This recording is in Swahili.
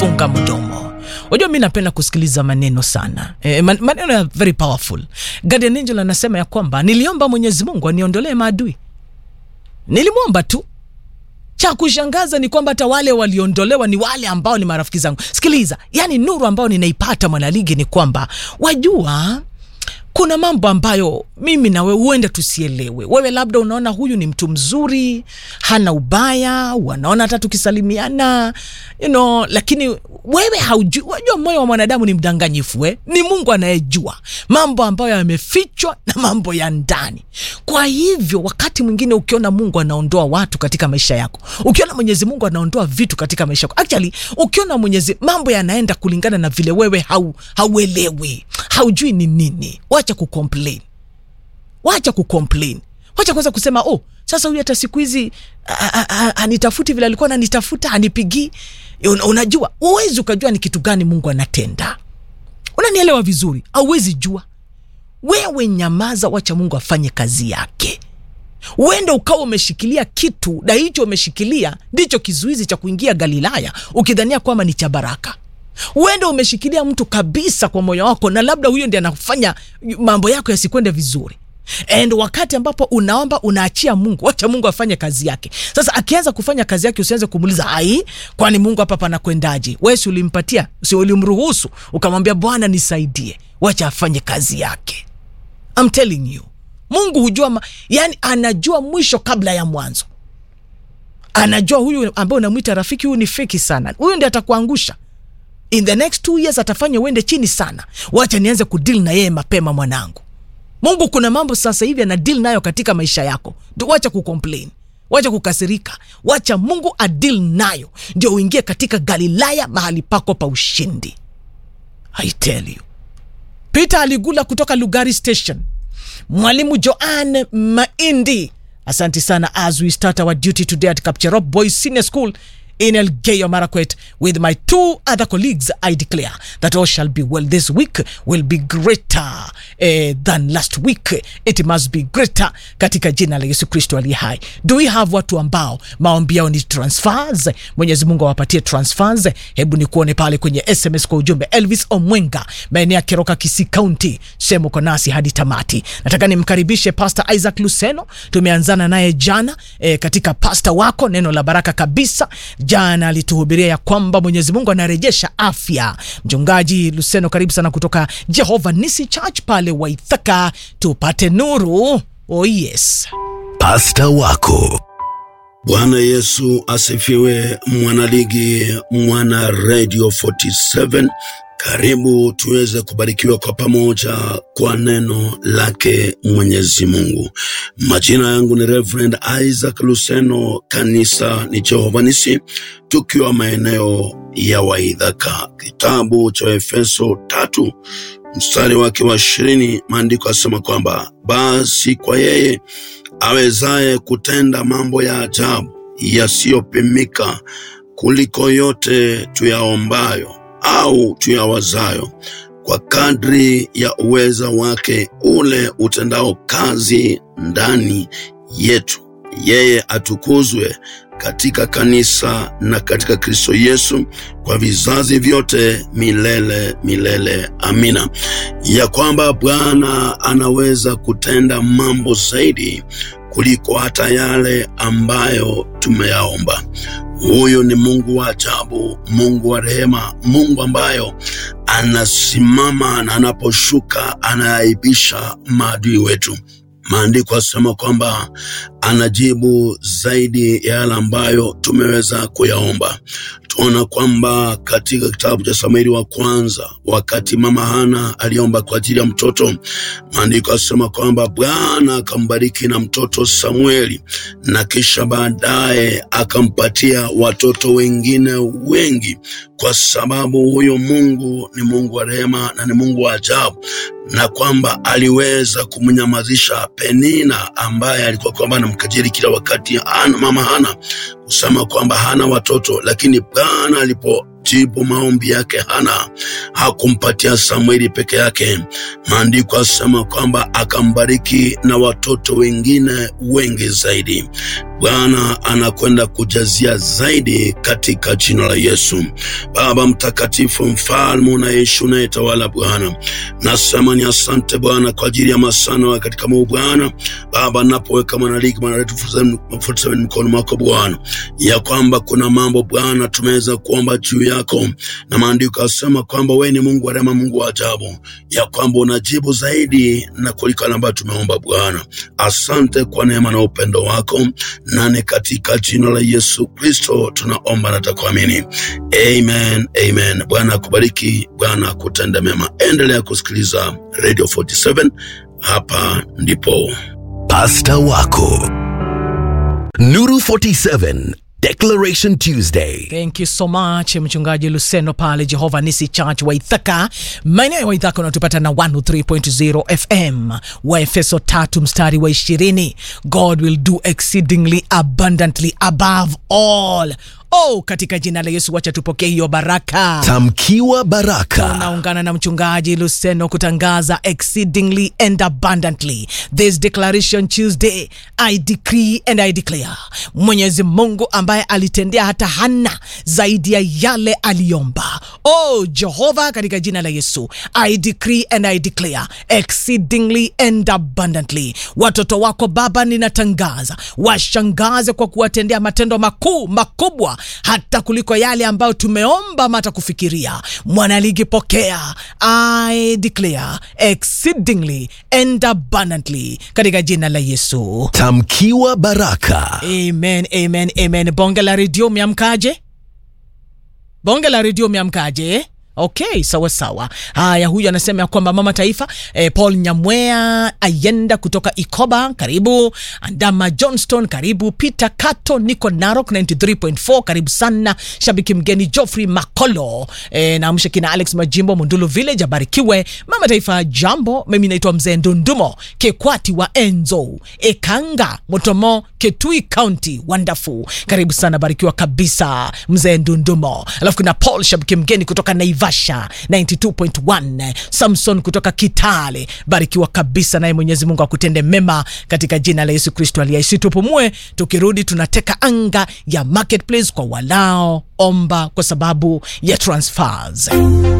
funga mdomo. Unajua, mi napenda kusikiliza maneno sana e, man, maneno ya very powerful. Guardian Angel anasema ya kwamba niliomba Mwenyezi Mungu aniondolee maadui, nilimwomba tu cha kushangaza ni kwamba hata wale waliondolewa ni wale ambao ni marafiki zangu. Sikiliza, yani nuru ambayo ninaipata mwanaligi ni kwamba wajua kuna mambo ambayo mimi na wewe huenda tusielewe. Wewe labda unaona huyu ni mtu mzuri, hana ubaya, wanaona hata tukisalimiana you know, lakini wewe haujui. Wajua moyo wa mwanadamu ni mdanganyifu eh? Ni Mungu anayejua mambo ambayo yamefichwa na mambo ya ndani. Kwa hivyo wakati mwingine ukiona Mungu anaondoa watu katika maisha yako, ukiona Mwenyezi Mungu anaondoa vitu katika maisha yako, actually ukiona Mwenyezi mambo yanaenda kulingana na vile wewe hau, hauelewi haujui ni nini, wacha kucomplain, wacha kucomplain, wacha kwanza kusema oh, sasa huyu hata siku hizi anitafuti vile alikuwa ananitafuta, anipigii. Un, unajua uwezi ukajua ni kitu gani Mungu anatenda. Unanielewa vizuri? Auwezi jua. Wewe nyamaza, wacha Mungu afanye kazi yake. Uende ukawa umeshikilia kitu na hicho umeshikilia ndicho kizuizi cha kuingia Galilaya, ukidhania kwamba ni cha baraka uende umeshikilia mtu kabisa kwa moyo wako, na labda huyo ndiye anafanya mambo yako yasikwende vizuri. And wakati ambapo unaomba unaachia Mungu, wacha Mungu afanye kazi yake. Sasa akianza kufanya kazi yake, usianze kumuuliza ai, kwani Mungu hapa panakwendaje? Wewe si ulimpatia, si ulimruhusu, ukamwambia Bwana nisaidie, wacha afanye kazi yake. I'm telling you, Mungu hujua ma, yani anajua mwisho kabla ya mwanzo. Anajua huyu ambaye unamwita rafiki, huyu ni feki sana, huyu ndiye atakuangusha in the next two years atafanya uende chini sana. Wacha nianze kudeal na yeye mapema, mwanangu. Mungu kuna mambo sasa hivi ana deal nayo katika maisha yako, ndio wacha kucomplain, wacha kukasirika, wacha Mungu adeal nayo, ndio uingie katika Galilaya, mahali pako pa ushindi. I tell you. Peter Aligula kutoka Lugari Station, Mwalimu Joan Maindi, asante sana. As we start our duty today at Kapcherop Boys Senior School in Elgeyo Marakwet with my two other colleagues, I declare that all shall be well. This week will be greater eh, than last week. It must be greater katika jina la Yesu Kristo aliye hai. Do we have watu ambao maombi yao ni transfers? Mwenyezi Mungu awapatie transfers. Hebu ni kuone pale kwenye SMS kwa ujumbe. Elvis Omwenga, maeneo ya Keroka, Kisii County, sehemu uko nasi hadi tamati. Nataka nimkaribishe Pastor Isaac Luseno, tumeanzana naye jana eh, katika pasta wako, neno la baraka kabisa jana alituhubiria ya kwamba Mwenyezi Mungu anarejesha afya. Mchungaji Luseno, karibu sana kutoka Jehova Nisi Church pale Waithaka, tupate nuru. Oh yes, pasta wako. Bwana Yesu asifiwe, mwanaligi, mwana Radio 47 karibu tuweze kubarikiwa kwa pamoja kwa neno lake Mwenyezi Mungu. Majina yangu ni Reverend Isaac Luseno, kanisa ni Jehova Nisi, tukiwa maeneo ya Waidhaka. Kitabu cha Efeso tatu mstari wake wa ishirini, maandiko asema kwamba basi kwa yeye awezaye kutenda mambo ya ajabu yasiyopimika kuliko yote tuyaombayo au tuyawazayo, kwa kadri ya uweza wake ule utendao kazi ndani yetu. Yeye atukuzwe katika kanisa na katika Kristo Yesu kwa vizazi vyote milele milele. Amina. Ya kwamba Bwana anaweza kutenda mambo zaidi kuliko hata yale ambayo tumeyaomba. Huyu ni Mungu wa ajabu, Mungu wa rehema, Mungu ambayo anasimama na anaposhuka anaaibisha maadui wetu. Maandiko asema kwamba anajibu zaidi ya yale ambayo tumeweza kuyaomba. Tuona kwamba katika kitabu cha Samueli wa kwanza, wakati mama Hana aliomba kwa ajili ya mtoto, maandiko asema kwamba Bwana akambariki na mtoto Samueli, na kisha baadaye akampatia watoto wengine wengi, kwa sababu huyo Mungu ni Mungu wa rehema na ni Mungu wa ajabu, na kwamba aliweza kumnyamazisha Penina ambaye alikuwa kwamba anamkajiri kila wakati Hana, mama Hana kusema kwamba hana watoto, lakini Bwana alipojibu maombi yake Hana hakumpatia Samueli peke yake. Maandiko asema kwamba akambariki na watoto wengine wengi zaidi. Bwana anakwenda kujazia zaidi katika jina la Yesu. Baba mtakatifu, mfalme unaishi unayetawala, Bwana nasema ni asante Bwana kwa ajili ya masano katika Mungu Bwana. Baba napoweka mwanaligi mwanaletu mkono mwako Bwana, ya kwamba kuna mambo Bwana tumeweza kuomba juu yako, na maandiko yasema kwamba wewe ni Mungu wa rehema, Mungu wa ajabu, ya kwamba unajibu zaidi na kuliko yale ambayo tumeomba Bwana. Asante kwa neema na upendo wako, nani katika jina la Yesu Kristo tunaomba na takuamini, amen, amen. Bwana akubariki, Bwana akutende mema. Endelea kusikiliza Radio 47 hapa ndipo Pasta wako Nuru 47 Declaration Tuesday. Thank you so much mchungaji Luseno pale Jehova Nisi Church Waithaka, maeneo ya Waithaka unatupata na 103.0 FM, Waefeso tatu mstari wa ishirini. God will do exceedingly abundantly above all. Oh, katika jina la Yesu, wacha tupokee hiyo baraka. Tamkiwa baraka. Naungana na mchungaji Luseno kutangaza exceedingly and abundantly this declaration Tuesday. I decree and I declare, Mwenyezi Mungu ambaye alitendea hata Hana zaidi ya yale aliomba. Oh Jehova, katika jina la Yesu, I decree and I declare exceedingly and abundantly. Watoto wako Baba, ninatangaza washangaze kwa kuwatendea matendo makuu makubwa hata kuliko yale ambayo tumeomba ama hata kufikiria. Mwanaligi, pokea I declare exceedingly and abundantly katika jina la Yesu. Tamkiwa baraka. Amen, amen, amen. Bonge la redio umeamkaje? Bonge la redio umeamkaje? Okay, sawa sawa. Haya, huyu anasema ya kwamba mama taifa eh, Paul Nyamwea ayenda kutoka Ikoba, karibu. Andama Johnston, karibu. Peter Kato, niko Narok 93.4, karibu sana. Shabiki mgeni Geoffrey Makolo eh, naamsha kina Alex Majimbo, Mundulu Village, abarikiwe. Mama taifa, jambo. Mimi naitwa mzee Ndundumo Kekwati wa Enzo Ekanga Motomo, Ketui County. Wonderful, karibu sana, barikiwa kabisa mzee Ndundumo. Alafu kuna Paul shabiki mgeni kutoka Naivasha 92.1, Samson kutoka Kitale, barikiwa kabisa, naye Mwenyezi Mungu akutende mema katika jina la Yesu Kristo aliyeisi. Tupumue, tukirudi tunateka anga ya marketplace kwa walao omba kwa sababu ya transfers.